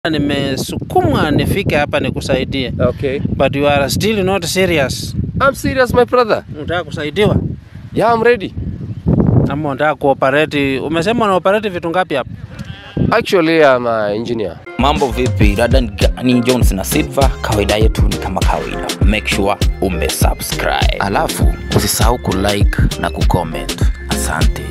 nimesukumwa nifike hapa nikusaidie, Okay. but you are still not serious. I'm serious my brother. Unataka kusaidiwa Yeah, I'm ready. ama unataka kuoperate? Umesema una operate vitu ngapi hapa? Actually, I'm an engineer. Mambo vipi? Dada ni ni Jones na Silva. Kawaida yetu ni kama kawaida, make sure umesubscribe, alafu usisahau kulike na kucomment. Asante.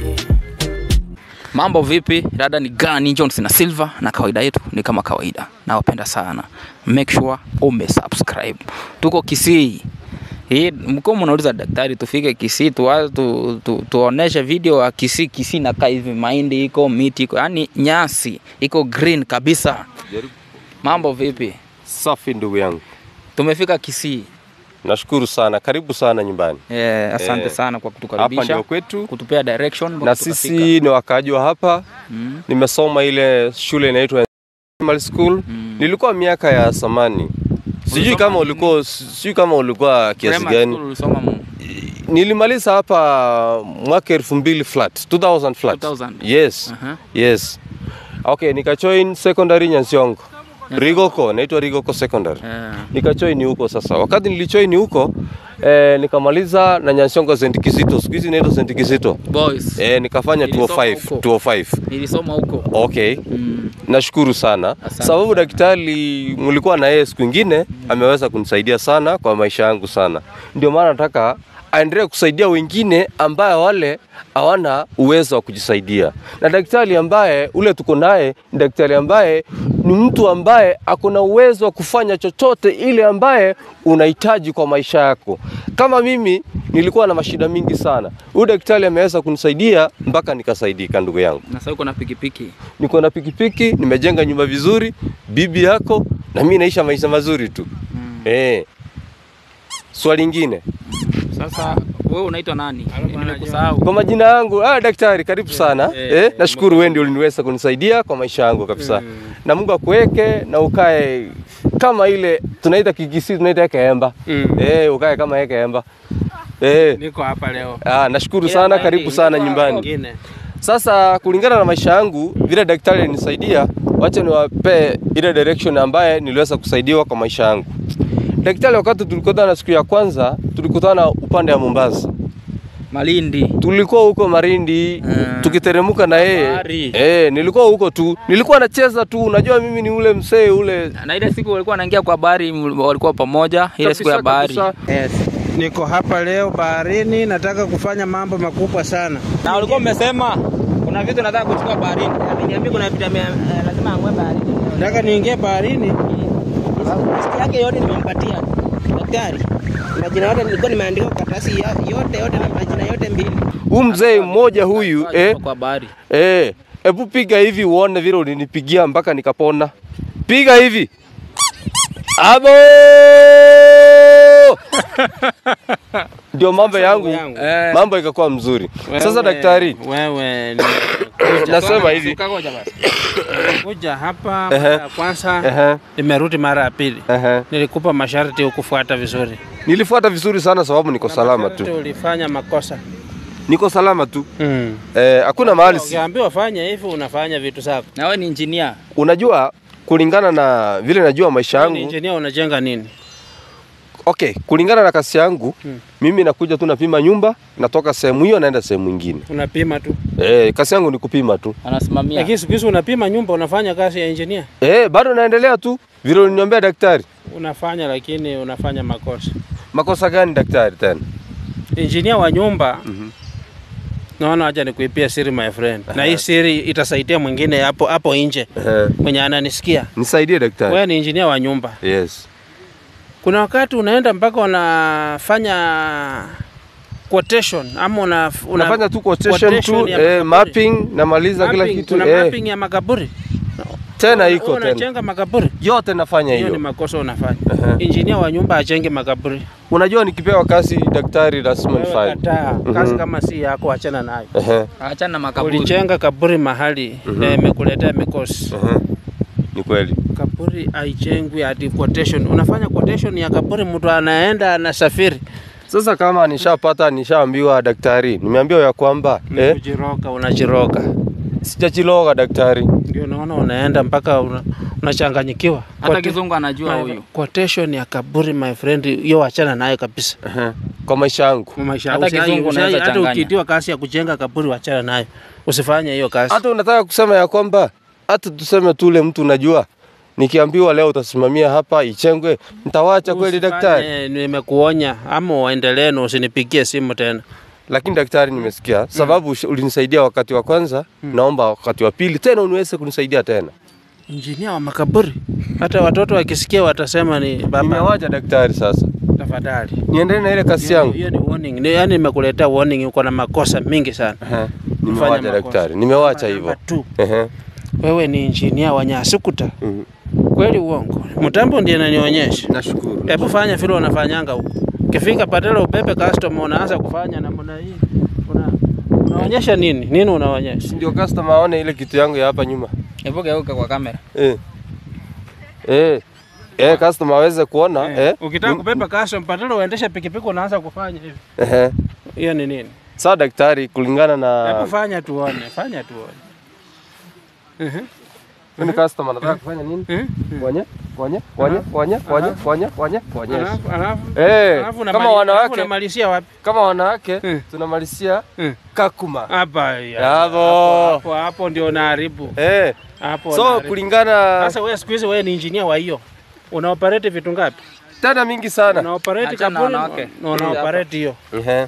Mambo vipi? Dada ni gani Jones na Silva, na kawaida yetu ni kama kawaida, nawapenda sana, make sure umesubscribe. Tuko Kisii hii mko mnauliza daktari, tufike Kisii tu, tu, tu, tuoneshe video ya Kisii. Kisii nakaa hivi, mahindi iko, miti iko, yani nyasi iko green kabisa. Mambo vipi? Safi ndugu yangu. Tumefika Kisii. Nashukuru sana. Karibu sana nyumbani. Eh, asante Eh, sana kwa Hapa kutukaribisha, ndio kwetu kutupea direction mpaka na tukafika. sisi ni wakaaji wa hapa. mm. Nimesoma ile shule inaitwa Primary School. Mm. Nilikuwa miaka ya samani. Sijui Ulisoma kama nini? ulikuwa sijui kama ulikuwa kiasi Primary gani. school ulisoma mu- Nilimaliza hapa mwaka elfu mbili flat 2000 flat 2000. yes Aha. yes okay nikajoin secondary Nyansiongo Rigoko naitwa Rigoko secondary Eh, nikajoin huko sasa wakati nilijoin huko eh, nikamaliza na Nyansiongo St Kizito siku hizi inaitwa St Kizito boys eh, nikafanya Nilisoma 205 huko. 205 nilisoma huko okay mm. nashukuru sana Asante sababu sana. daktari mlikuwa na yeye siku ingine ameweza kunisaidia sana kwa maisha yangu sana ndio maana nataka aendelee kusaidia wengine ambaye wale hawana uwezo wa kujisaidia na daktari ambaye ule tuko naye ni daktari ambaye ni mtu ambaye ako na uwezo wa kufanya chochote ile ambaye unahitaji kwa maisha yako kama mimi nilikuwa na mashida mingi sana huyu daktari ameweza kunisaidia mpaka nikasaidika ndugu yangu na sasa uko na pikipiki niko na pikipiki, nimejenga nyumba vizuri, bibi yako na mimi naisha maisha mazuri tu. mm. Eh. Swali lingine. Sasa wewe unaitwa nani? Nimekusahau. Kwa majina yangu, ah, daktari karibu sana. eh, Eh, nashukuru wewe ndio uliniweza kunisaidia kwa maisha yangu kabisa. Na Mungu akuweke na ukae kama ile tunaita kikisi tunaita keemba. Mm. Eh, ukae kama keemba. Eh. Niko hapa leo. Ah, nashukuru Ila sana, bali, karibu sana niko nyumbani. wengine. Sasa kulingana na maisha yangu vile daktari alinisaidia, wacha niwape ile direction ambaye niliweza kusaidiwa kwa maisha yangu. Daktari, wakati tulikutana siku ya kwanza, tulikutana upande wa Mombasa, Malindi. tulikuwa huko Marindi Mm. tukiteremka na yeye Bahari. eh, nilikuwa huko tu, nilikuwa nacheza tu. Unajua mimi ni ule msee ule Na ile siku walikuwa wanaingia kwa bahari, ml- walikuwa pamoja ile siku ya kabisa, bahari. kabisa. Yes. Niko hapa leo baharini, nataka kufanya mambo makubwa sana. Na walikuwa mmesema kuna vitu nataka kuchukua baharini. Niambia kuna vitu ame- eh, lazima angwe baharini. Nataka niingie baharini. Listi yake yote nimempatia daktari. Majina yote nilikuwa nimeandika kwa karatasi yo- yote yote na majina yote mbili. Huyu mzee mmoja huyu eh, kwa bahari. Eh, hebu piga hivi uone vile ulinipigia mpaka nikapona. Piga hivi. Abo! Ndio mambo yangu. yangu. Eh. Mambo ikakuwa mzuri. Sasa Wewe- daktari, wewe ni nasema hivi. Ukagoja basi. kuja hapa Ehe. mara ya kwanza, Ehe, nimerudi mara ya pili. ehe. Nilikupa masharti ukufuata vizuri. Nilifuata vizuri sana sababu niko salama Masharti tu. Ulifanya makosa. Niko salama tu. Mm. Eh, hakuna mahali si. Ukiambiwa fanya hivi unafanya vitu zako. Na wewe ni engineer. Unajua kulingana na vile najua maisha Wewe ni yangu. engineer unajenga nini? Okay, kulingana na kasi yangu, Hmm. mimi nakuja tu napima nyumba, natoka sehemu hiyo naenda sehemu nyingine. Unapima tu. Eh, kasi yangu ni kupima tu. Anasimamia. Lakini siku hizi unapima nyumba, unafanya kazi ya engineer. Eh, bado naendelea tu vile uliniambia daktari. Unafanya lakini unafanya makosa. Makosa gani daktari tena? Engineer wa nyumba naona acha nikuipia siri my friend, na hii siri itasaidia mwingine hapo hapo nje Ehe. mwenye ananisikia. Nisaidie daktari. Wewe ni engineer wa nyumba, Yes. kuna wakati unaenda mpaka unafanya quotation ama una, una Unafanya tu quotation quotation tu, ya eh, makaburi. mapping namaliza kila mapping, kitu. kuna Eh, mapping ya makaburi tena Wewe iko tena. unajenga makaburi, Yote nafanya hiyo ni hiyo. makosa unafanya. Ehe. Engineer wa nyumba ajenge makaburi. Unajua nikipewa kazi daktari lazima Wewe nifanye. kataa kazi Mhm. kama si yako, achana nayo. Ehe. Achana na makaburi. Ulijenga kaburi mahali na imekuletea mikosi. Ehe. Ni kweli. Kaburi haijengwi ati quotation. Unafanya quotation ya kaburi, mtu anaenda anasafiri. Sasa kama nishapata nishaambiwa daktari, nimeambiwa ya kwamba eh, Kujiroga, unajiroga. sijachiloga daktari. Ndio unaona unaenda mpaka una, unachanganyikiwa. Hata Quote- kizungu anajua my- huyu. Quotation ya kaburi my friend, hiyo wachana nayo kabisa. Ehe. Kwa maisha yangu. Kwa maisha Hata usai- kizungu usai- unaweza hata changanya. ukiitiwa kazi ya kujenga kaburi wachana nayo, usifanye hiyo kazi. Hata unataka kusema ya kwamba hata tuseme tu ule mtu unajua nikiambiwa leo utasimamia hapa ichengwe, nitawacha kweli Usifanye, daktari? Nimekuonya ama uendelee na usinipigie simu tena. Lakini daktari, nimesikia sababu ush- ulinisaidia wakati wa kwanza, naomba wakati wa pili tena uniweze kunisaidia tena. Injinia wa makaburi, hata watoto wakisikia watasema ni baba. Nimewacha daktari, sasa Tafadhali, niendelee na ile kazi Hiyo- yangu. hiyo ni warning. Ni, yani nimekuletea warning, uko na makosa mingi sana. Ehe. Nimewacha makosa. daktari, nimewacha Namba hivyo. two, Ehe. Wewe ni injinia wa Nyasukuta, Mhm. kweli uongo? Mtambo ndiye ananionyesha. Nashukuru. Hebu fanya vile unafanyanga huko. Kifika patela ubebe customer unaanza kufanya namna hii. Una, unaonyesha nini? Nini unaonyesha? Ndio customer aone ile kitu yangu ya hapa nyuma. Hebu geuka kwa kamera. Eh. Eh. Eh, customer aweze kuona eh. Ukitaka Mm, kubeba customer patela uendeshe pikipiki unaanza kufanya hivi. Ehe. Hiyo ni nini? Sawa daktari, kulingana Hebu na fanya tuone, fanya tuone. Mhm. mimi customer nataka kufanya nini? Mhm. Kwenye kwenye kwenye kwenye kwenye kwenye kwenye kwenye. Alafu alafu Eh, alafu kama unamali- alafu wanawake unamalizia wapi? kama wanawake Mm. tunamalizia Mm. kakuma. Hapa ya- Bravo. hapo hapo ndio unaharibu. Eh. Hapo So unaharibu. kulingana Sasa wewe siku hizi wewe ni engineer wa hiyo. Una operate vitu ngapi? tena mingi sana. Una operate Achana na kaburi wanawake. na una Hii hapa. operate hiyo. Ehe.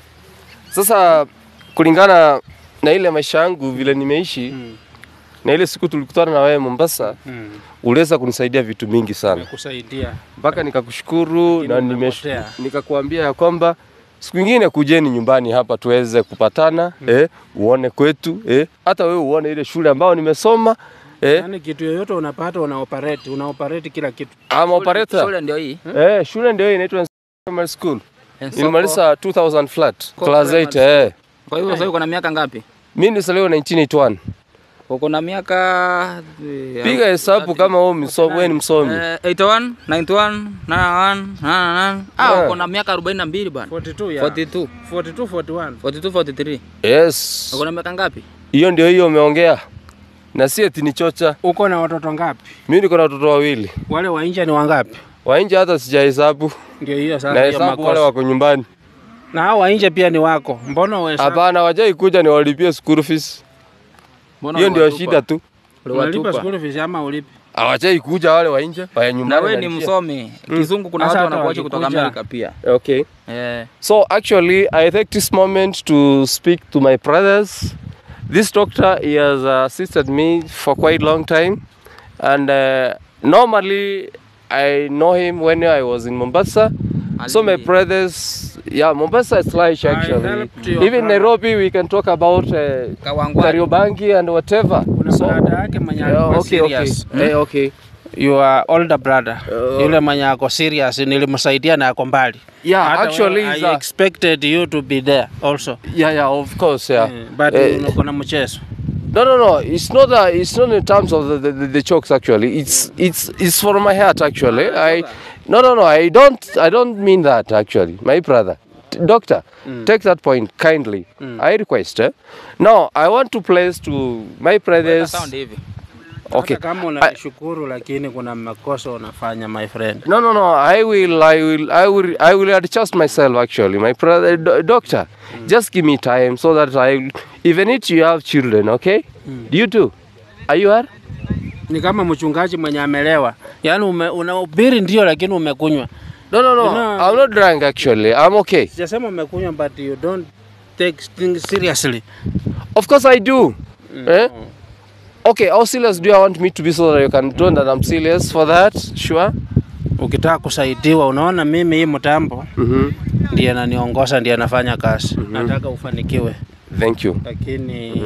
Sasa kulingana na ile maisha yangu vile nimeishi Mm. na ile siku tulikutana na wewe Mombasa, Mm. uliweza kunisaidia vitu mingi sana Kusaidia. mpaka nikakushukuru na Lakini nimesh- umepotea. nikakuambia ya kwamba siku ingine kujeni nyumbani hapa tuweze kupatana eh, uone kwetu eh, hata wewe uone ile shule ambayo nimesoma eh, Yaani kitu yoyote unapata una operate, una operate kila kitu. I'm operator. Shule ndio hii. Eh, shule ndio hii inaitwa Primary School. Ensoko. Nilimaliza 2000 flat, Kwa class primary 8 eh. Kwa hivyo sasa uko na miaka ngapi? Mimi nilizaliwa 1981. Uko na miaka eh, Piga hesabu kama wewe msomi, wewe ni msomi. eh, 81, 91, 91, 99. Ah, Yeah. uko na miaka 42 bana. 42 ya. 42, 42 41. 42, 43. Yes. Uko na miaka ngapi? Hiyo ndio hiyo umeongea. Na si eti ni chocha. Uko na watoto ngapi? Mimi niko na watoto wawili. Wale wa nje ni wangapi? Wa nje hata sijahesabu. Ndio hiyo Na sasa hiyo hesabu wale makosa. wako nyumbani. Na hao wa nje pia ni wako. Mbona wewe Hapana, wajai kuja niwalipie school fees. Mbona Hiyo ndio uliwatupa? shida tu. unalipa Uliwatupa. school fees ama ulipi? Hawajai kuja wale wa nje, wa Na nyumbani. wewe ni wanalipia. msomi. Kizungu kuna Sasa watu hata wanakuacha kutoka wakikuja- Amerika pia. Okay. Eh. So actually, I take this moment to speak to my brothers. This doctor, he has assisted me for quite long time, and uh, normally I know him when I was in Mombasa. So my Ali- brothers, yeah, Mombasa is large actually. helped your Even brother. Nairobi, we can talk about uh, Kawangwani. Kariobangi and whatever. Kuna So, brother yake mwenye yeah, alikuwa okay, okay. serious. Eh, okay. Your older brother. Uh, Yule mwenye ako serious nilimsaidia na ako mbali. Yeah, Hata actually, wewe, he's I a- expected you to be there also. yeah, yeah, of course, yeah. Eh, But Eh, uko na mchezo. No, no, no. It's not. A, it's not in terms of the, the, the, the chokes. Actually, it's it's it's for my heart. Actually, I. No, no, no. I don't. I don't mean that. Actually, my brother, T- doctor, take that point kindly. I request. Eh? Now, I want to place to my Weka brothers. sound hivi. Okay. Hata kama unashukuru lakini kuna makosa unafanya my friend. No, no, no. I will. I will. I will. I will adjust myself. Actually, my brother, do, doctor, just give me time so that I. Even if you have children, okay? You too. Are you are? Ni kama mchungaji mwenye amelewa. Yaani ume, unahubiri ndio lakini umekunywa. No, no, no. You know- I'm not drunk actually. I'm okay. Sijasema umekunywa but you don't take things seriously. Of course I do. Eh? Okay, how serious do you want me to be so that you can know that I'm serious for that? Sure. Ukitaka kusaidiwa, unaona mimi hii mtambo Mm-hmm. ndiye ananiongoza, ndiye anafanya kazi. Nataka ufanikiwe, Thank you. lakini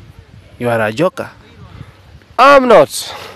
you are a joker. I'm not.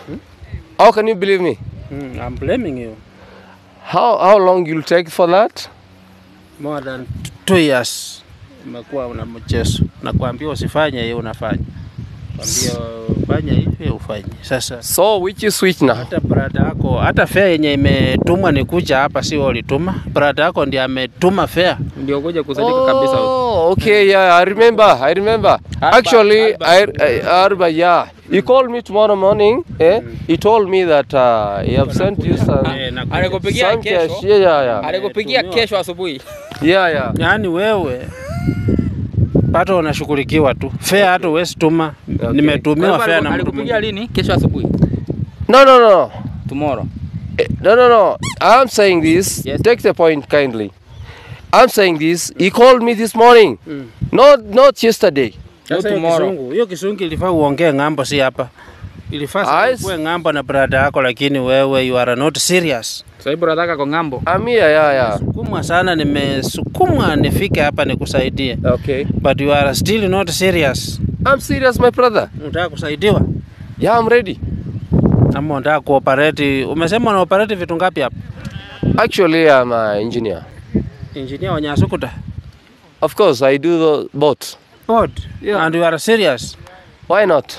How can you believe me? Mm, I'm blaming you. How how long you'll take for that? More than t- two years umekuwa una mchezo. Nakwambia usifanye hiyo unafanya. Kwambia fanya hivi ufanye. Sasa So which is which now? hata brada yako, hata fare yenye imetumwa ni kuja hapa, si wewe ulituma. Brada yako ndiye ametuma fare. Ndio kuja kusaidika kabisa. Oh, okay, yeah, I remember, I remember. Arba- Actually, Arba- I, I, Arba, yeah. He called me tomorrow morning. Eh? He told me that uh, he have sent you some, Eh, na- Alikupigia some cash. kesho. Yeah, yeah, yeah. Alikupigia Tumiwa. kesho asubuhi. Yeah, yeah. Yaani wewe pato unashughulikiwa tu fare, hata huwezi tuma. Nimetumiwa Kwa fare hivyo na mtu Alikupigia mwingine. lini? Kesho asubuhi. No, no, no. Tomorrow. Eh, No, no, no. I'm saying this. Yes. Take the point kindly. I'm saying this. He called me this morning. Mm. Not, not yesterday. Sasa hiyo tomorrow. kisungu, hiyo kisungu ilifaa uongee ng'ambo, si hapa. Ilifaa I sasa uwe ng'ambo na brada yako, lakini wewe you are not serious. Sasa hivi nataka kwa ng'ambo. I'm here, yeah, yeah. Sukumwa sana, nimesukumwa nifike hapa nikusaidie, Okay. but you are still not serious. I'm serious, my brother. Unataka kusaidiwa Yeah, I'm ready. ama unataka kuoperate? Umesema una operate vitu ngapi hapa? Actually, I'm an engineer. Engineer wa Nyasukuta Of course, I do the both. board Yeah. and you are serious. Why not?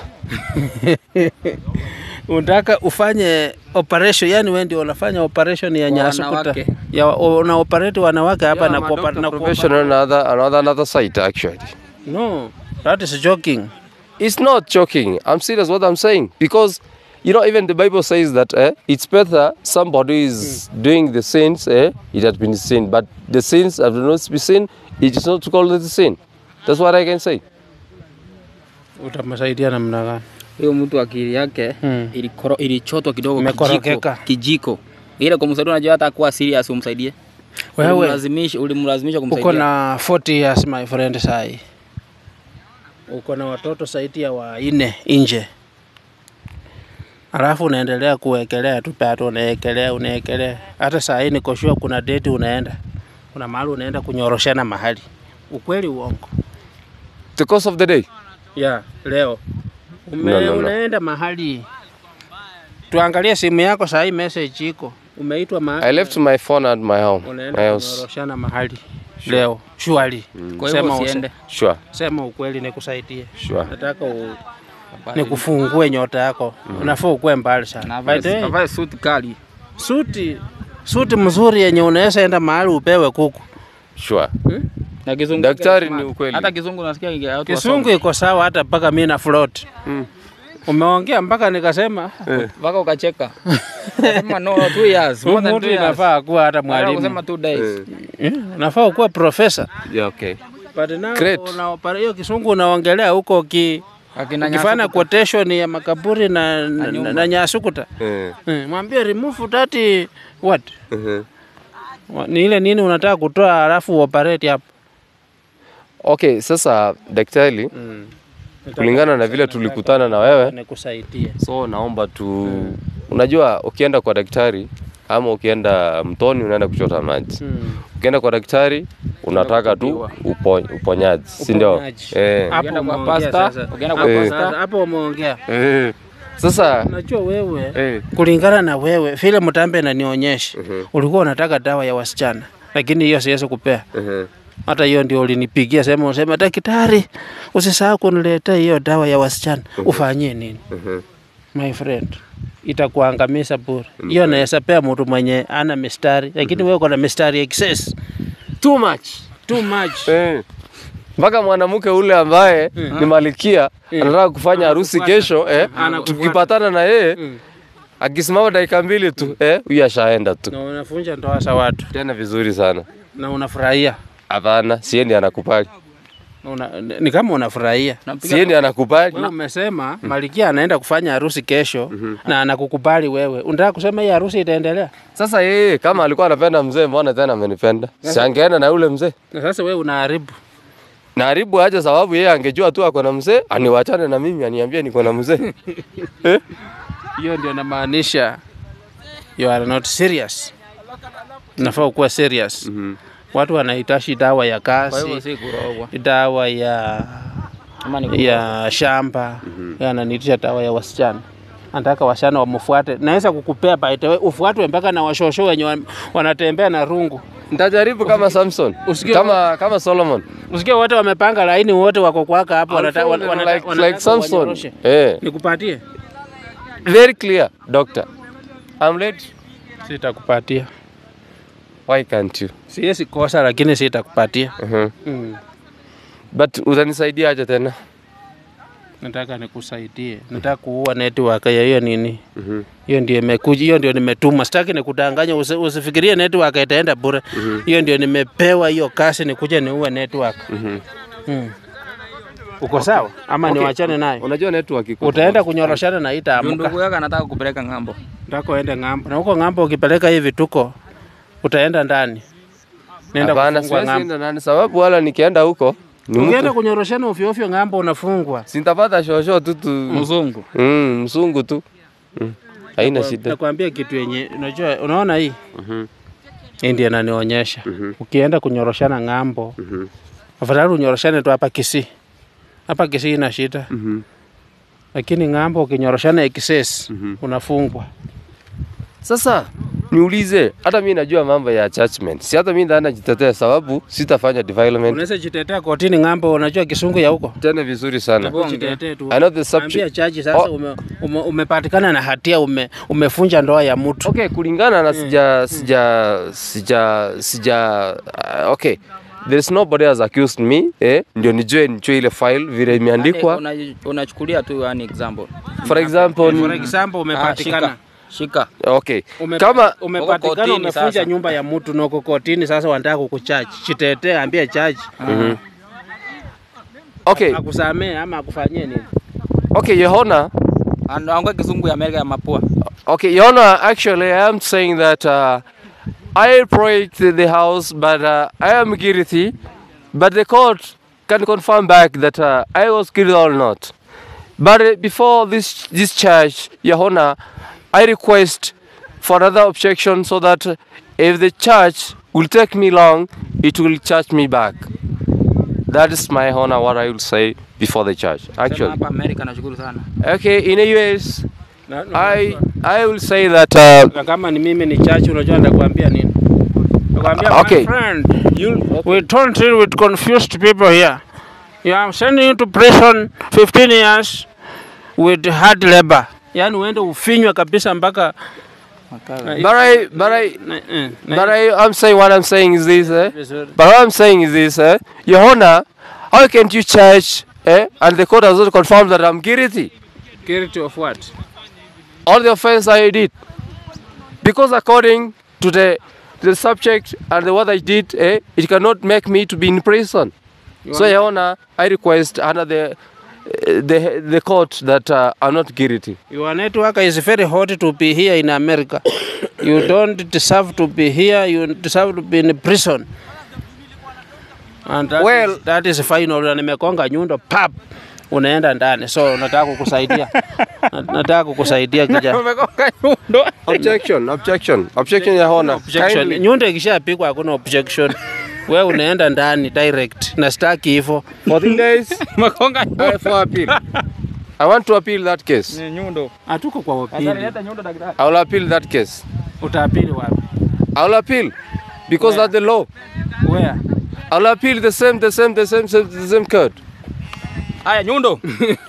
Unataka ufanye operation, yani wewe ndio unafanya operation ya Kwa Nyasukuta wanawake. ya una operate wanawake hapa Yeah, na I'm a kuopa- doctor na kuopa- professional another, another, another site, actually. No, that is joking. It's not joking. I'm serious what I'm saying. Because, you know, even the Bible says that eh, it's better somebody is doing the sins, eh, it has been sin. But the sins have not been sin, it is not called the sin. That's what I can say. Utamsaidia namna gani? Huyo mtu akili yake Hmm. ilikoro ilichotwa kidogo Imekorokeka. kijiko. Kijiko. Ile kumsaidia unajua hata kuwa serious umsaidie. Wewe Ulimlazimisha ulimlazimisha kumsaidia. uko na 40 years my friend sai. Uko na watoto zaidi ya wanne nje. Alafu unaendelea kuwekelea tu pato, unaekelea unaekelea. Hata saa hii niko sure kuna date unaenda, kuna mahali unaenda kunyoroshana mahali. Ukweli uongo? The course of the day. Yeah, leo Ume, No, no, no. unaenda mahali, tuangalie simu yako saa hii, message iko, umeitwa mahali, I left my phone at my home. My unaenda house. kunyoroshana mahali leo. Surely Kwa hivyo Sema use- usiende. Sure, sema ukweli nikusaidie. sure. Nataka u, nikufungue nyota yako. Unafaa ukuwe mbali sana. Na By the way, avae suit kali. suti suti mzuri yenye unaweza enda mahali upewe kuku. Sure. Na kizungu. Daktari kile ni smart. ukweli. Hata kizungu nasikia ingia watu Kisungu wasome. iko sawa hata mpaka mimi na float. Mm. Umeongea mpaka nikasema Mpaka ukacheka. Sema no, two years. More than mtu two years. inafaa kuwa hata Baada ya mwalimu. kusema two days. Eh, Unafaa ukuwa profesa. Yeah, okay. But now Great. una hiyo kisungu unaongelea huko ki Akina ukifanya Nyasukuta. quotation ya makaburi na, na, nyumba. na Nyasukuta. Eh, Eh, mwambie remove that what? mhm. Wa- Ni ile nini unataka kutoa alafu operate hapo. Okay, sasa daktari, kulingana na vile tulikutana na wewe, nikusaidie. so naomba tu, unajua ukienda kwa daktari ama ukienda mtoni unaenda kuchota maji, Mm. ukienda kwa daktari unataka tu upo, uponyaji, si ndio? Uponyaji. Eh. Hapo Ukienda kwa umeongea pasta, sasa. ukienda kwa Hapo Eh. sasa, hapo umeongea. Eh. Sasa Unajua wewe eh, kulingana na wewe vile mtambe ananionyesha ulikuwa unataka dawa ya wasichana, lakini hiyo siwezi kupea. eh, Hata hiyo ndio ulinipigia sema, usema daktari, usisahau kuniletea hiyo dawa ya wasichana. Ufanyie nini? mhm. My friend, itakuangamiza bure. Hiyo naweza pea mtu mwenye ana mistari, lakini wewe uko na mistari excess. Too much. Too much. Eh. mpaka mwanamke ule ambaye ni malikia anataka kufanya harusi Anakufuata. kesho eh, Anakufuata. tukipatana na yeye Mm. akisimama dakika mbili tu eh, huyu ashaenda tu Na unafunja ndoa za watu tena vizuri sana. na unafurahia. Hapana, siendi anakubali, Una, ni kama unafurahia. siendi anakubali. Wewe umesema Malikia anaenda kufanya harusi kesho na anakukubali wewe. Unataka kusema hii harusi itaendelea? Sasa yeye kama alikuwa anapenda mzee, mbona tena amenipenda? Si angeenda na yule mzee Na sasa wewe unaharibu. na haribu aje, sababu yeye angejua tu ako na mzee, aniwachane na mimi, aniambie niko na mzee. Hiyo ndio namaanisha you are not serious. Unafaa ukuwa serious. Watu wanahitaji dawa ya Kwa hivyo kazi, si kurogwa. dawa ya Ama ni kurogwa. ya shamba, mm ananiitisha dawa ya wasichana. anataka wasichana wamfuate. Naweza kukupea by the way, ufuatwe mpaka na washosho wenye wa- wanatembea na rungu. Nitajaribu kama Samson, Usikie- kama kama Solomon. Usikie wote wamepanga laini, wote wako kwaka hapo, wanata- I'll wana- follow wanata- like, wanataka like Samson. wanyoroshe. Eh, Nikupatie? very clear, doctor. I'm late. Sitakupatia. Why can't you? Siwezi kosa, lakini sitakupatia. Uh-huh. Mm. But utanisaidia aje tena? Nataka nikusaidie, nataka kuua network ya hiyo nini Mhm. hiyo ndio imekuja, hiyo ndio nimetuma. Sitaki nikudanganya, usi, usifikirie network itaenda bure. Hiyo ndio nimepewa hiyo kazi, nikuje niue network. Mm. Uko sawa ama Okay. niwachane nayo? Unajua network iko. Utaenda kunyoroshana na Juu itaamka. ndugu yake anataka kupeleka ng'ambo. Nataka uende ng'ambo, na huko ng'ambo ukipeleka hivi vituko utaenda ndani, nenda Hapana, kufungwa siwezi ng'ambo. enda nani sababu wala nikienda huko ni Ukienda mtu kunyoroshana ovyo ovyo ng'ambo unafungwa. sintapata shosho tu tu. Mzungu. Mm, mzungu tu. Mm. Haina shida. Nakwambia kitu yenye unajua, unaona hii Mhm. hii ndio inanionyesha Mhm. ukienda kunyoroshana ng'ambo, Mhm. afadhali unyoroshane tu hapa Kisii. Hapa Kisii ina shida, Mhm. lakini ng'ambo ukinyoroshana excess Mhm. unafungwa. Sasa niulize, hata mimi najua mambo ya judgment. Si hata mimi ndana najitetea sababu sitafanya development Unaweza jitetea kotini ng'ambo, unajua kisungu ya huko tena vizuri sana. Bonge. Jitetee tu. I know the Ambia subject. chaji sasa Oh. ume, ume, umepatikana na hatia ume, umefunja ndoa ya mtu. Okay, kulingana na sija sija sija sija uh, okay. There's nobody has accused me eh, ndio nijue nijue ile file vile imeandikwa. Yaani una- Unachukulia tu yani example. For example, For example umepatikana Ah, shika. okay. Ume, Kama umepatikana kotini umefunja sasa. nyumba ya mtu na uko kotini sasa, wanataka kukuchaji. Jitetee, ambie chaji okay, akusamee ama akufanyie nini. okay, Your Honor, Anaongea kizungu ya Amerika ya mapua. Okay, Your Honor, actually, I am saying that uh, I project the house, but uh, I am guilty. But the court can confirm back that uh, I was guilty or not. But uh, before this this charge, Your Honor, I request for another objection so that uh, if the charge will take me long, it will charge me back. That is my honor, what I will say before the charge. Sema Actually, hapa Amerika nashukuru sana. okay, in the US, Na- na- I I will say that. Uh, na kama ni mimi ni chachi, unajua nitakwambia nini? Nitakwambia Okay. my friend, you, we don't deal with confused people here. Yeah, I'm sending you to prison 15 years with hard labor. Yaani uende ufinywe kabisa mpaka But I, but I, na, eh, na- but I, I'm saying what I'm saying is this, eh? vizuri. But what I'm saying is this, eh? Your Honor, how can't you charge, eh? And the court has not confirmed that I'm guilty. Guilty of what? All the offense I did. Because according to the the subject and the what I did, eh, it cannot make me to be in prison. You So, Your Honor, I request under the eh, the the court that uh, I'm not guilty. Your network is very hot to be here in America. you don't deserve to be here. You deserve to be in prison. And that Well- is, that is final. Na nimekonga nyundo pap, unaenda ndani. So nataka kukusaidia, Na- nataka kukusaidia kijana. Umegonga nyundo. Objection, objection, objection, Your Honor. Objection. Kindly- Nyundo ikishapigwa hakuna objection. We unaenda ndani direct, na sitaki hivyo. 14 days Umegonga uh, nyundo. for appeal. I want to appeal that case. Ni nyundo. Hatuko kwa Sasa upili. leta nyundo daktari. I will appeal that case. Utaapili wapi? I will appeal because Where? that's the law. Where? I will appeal the same, the same, the same, same the same code. Haya nyundo.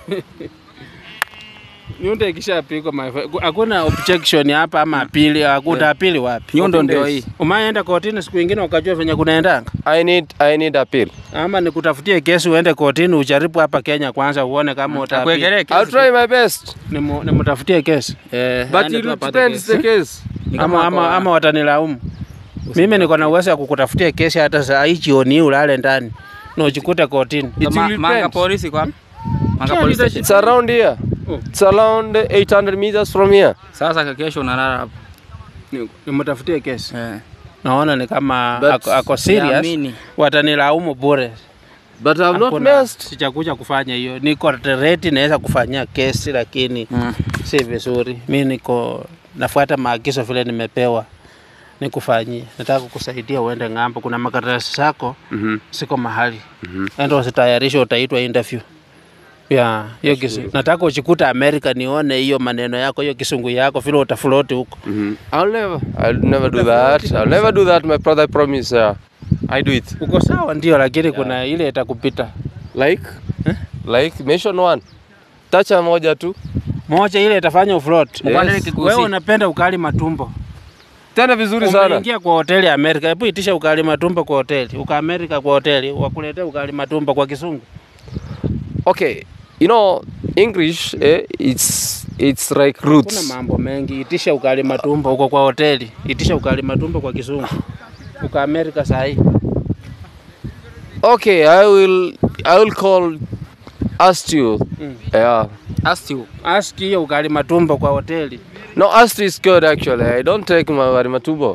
Nyundo ikishapigwa my friend, hakuna objection hapa ama apili, hakuna apili wapi? Nyundo ndio hii. Umaenda kotini siku ingine ukajua venye kunaendanga, I need, I need appeal. ama nikutafutie kesi uende kotini ujaribu hapa Kenya kwanza uone kama utaapili. Akuegelee I'll kesi. try my best, Nimu- Nimutafutie kesi Eh, but aende it tu apate depends kesi. the case. Ni kama ama, ama, ako- ama watanilaumu mimi. Niko na uwezo ya kukutafutia kesi hata saa hii jioni hii ulale ndani na ujikute kotini. It Ma- will Manga depend. polisi kwa? Manga Sio, police nita- station. It's around here. Oh. It's around 800 meters from here. Sasa kesho unalala hapo. Ni- Nimutafutie kesi, Eh. naona ni kama But ako, ako serious, Siamini. watanilaumu bure. But I'm not Hakuna- messed. Sijakuja kufanya hiyo, niko reti, naweza kufanyia kesi lakini Mm. si vizuri. Mi niko nafuata maagizo vile nimepewa nikufanyie. Nataka kukusaidia uende ng'ambo, kuna makaratasi zako Mhm. siko mahali, enda usitayarishe, utaitwa interview. ya hiyo kisu. Nataka uchikuta Amerika nione hiyo maneno yako, hiyo kisungu yako vile utafloti huko. Mhm. I'll never, I'll never do that. I'll never do that, my brother. I promise. Yeah, I do it. Uko sawa ndio, lakini kuna ile itakupita Like, like mention one. Tacha moja tu. moja, ile itafanya ufloat. Mkwandele Yes. kikusi. Wewe unapenda ukali matumbo, Tena vizuri sana. umeingia kwa hoteli ya Amerika. Hebu itisha ukali matumbo kwa hoteli, uka Amerika kwa hoteli, wakuletea ukali matumbo kwa kisungu. Okay, you know English. Eh, it's it's like Kuna roots. mambo mengi, itisha ukali matumbo huko kwa hoteli, itisha ukali matumbo kwa kisungu, uka Amerika saa hii. Okay, I will I will call ask you. Mm. Yeah. Ask you. Ask hiyo ukali matumbo kwa hoteli. No, Asti is good actually. I don't take my marimatumbo.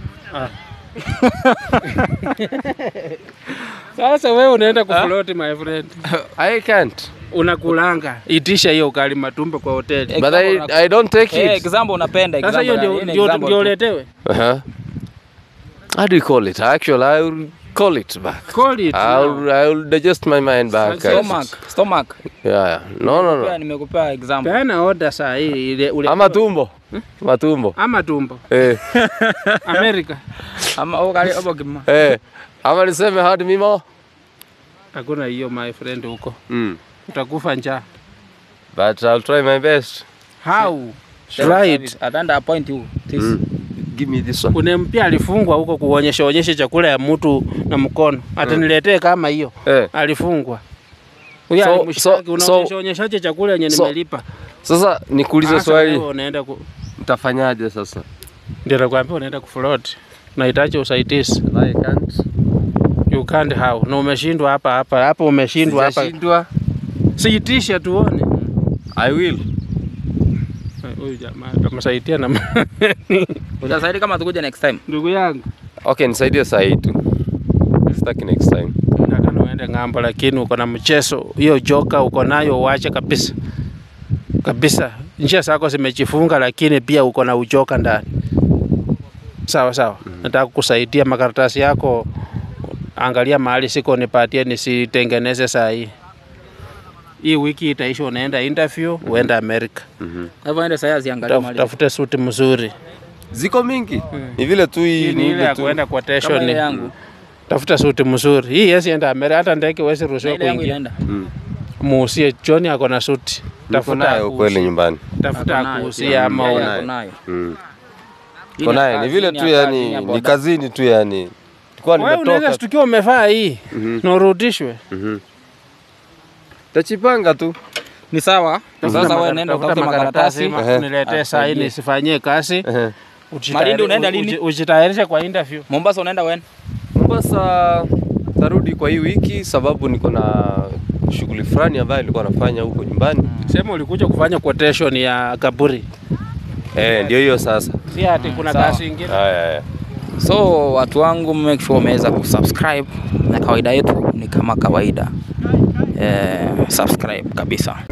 Sasa wewe unaenda kufloat my friend. I can't. Unakulanga, itisha hiyo ukali matumbo kwa hoteli. But I, I don't take Eh, it. example unapenda Sasa hiyo example. ndio yani, ndio example ndio tu. uletewe. Uh-huh. How do you call it? Actually, I will call it back. Call it. I'll now. I will digest my mind back. Sasa- Stomach, stomach. Yeah, yeah. No, no, Pia no. nimekupea example. Peana order saa hii ile ule Ama tumbo. Matumbo. ama tumbo. Eh. Amerika Ama ukali obo kima. Eh. Ama niseme hadi mimo. hakuna hiyo my friend huko. Mm. Utakufa njaa. But I'll try my best. How? Try it. Atanda appoint you. This. Mm. Give me this one. Kuna mpya alifungwa huko kuonyesha onyesha chakula ya mtu na mkono. Ataniletee kama hiyo. Eh. Alifungwa. Huyo So- alimshtaki so- unaonyesha onyeshaje chakula yenye so- nimelipa. Sasa nikuulize Sasa wewe swali. unaenda ku Mtafanyaje sasa? ndio nakwambia unaenda kufloat. Unahitaji usaidizi. I can't. You can't how. Na umeshindwa hapa hapa. Hapa umeshindwa hapa. Sijashindwa. Siitisha tuone. I will. Huyu jamaa atamsaidia na Utasaidi kama tukuja next time. ndugu yangu. Okay, nisaidie saa hii tu. Sitaki next time. Nataka uende ng'ambo, lakini uko na mchezo hiyo joka uko nayo, uache kabisa kabisa. Njia zako zimejifunga, lakini pia uko na ujoka ndani. Sawa sawa, nataka kusaidia makaratasi yako, angalia mahali siko, nipatie nisitengeneze saa hii. Hii wiki itaisha, unaenda interview, uenda Amerika, Hapo ende sasa ziangalie Taf- mali. tafute suti mzuri. Ziko mingi. Ni vile tu hii Hii ni ile ya tu. kuenda Kama ile quotation, yangu. tafuta suti mzuri. Hii yesi enda Amerika, hata ndege wezi ruhusiwa Ile yangu kuingia. inaenda. muusie John ako na suti, Niko tafuta nayo akuuzie. kweli nyumbani. tafuta Ako nayo akuusia pia. ama Yeye una- nayo. ako nayo. Mm. Hii Niko ni naye ni kazi, vile hii tu ya kazi, yani hii ya ni boda. kazini tu yani. Tulikuwa wewe unaweza nimetoka. shtukiwa umevaa hii Mhm. na urudishwe. Mhm. Tachipanga tu. Ni sawa. Sasa wewe nenda Tafuta utafute makaratasi. ma- Ehe. niletee saa hii Asaidie. nisifanyie kazi. Ehe. Ujitayari- Malindi unaenda lini? uji- Ujitayarishe kwa interview. Mombasa unaenda when? Mombasa tarudi kwa hii wiki sababu niko na shughuli fulani ambayo nilikuwa nafanya huko nyumbani. Sema ulikuja kufanya quotation ya kaburi, Eh, ndio hiyo sasa. si ati kuna sawa. kazi ingine. Haya haya. So watu wangu make sure umeweza kusubscribe na kawaida yetu ni kama kawaida. Eh, subscribe kabisa.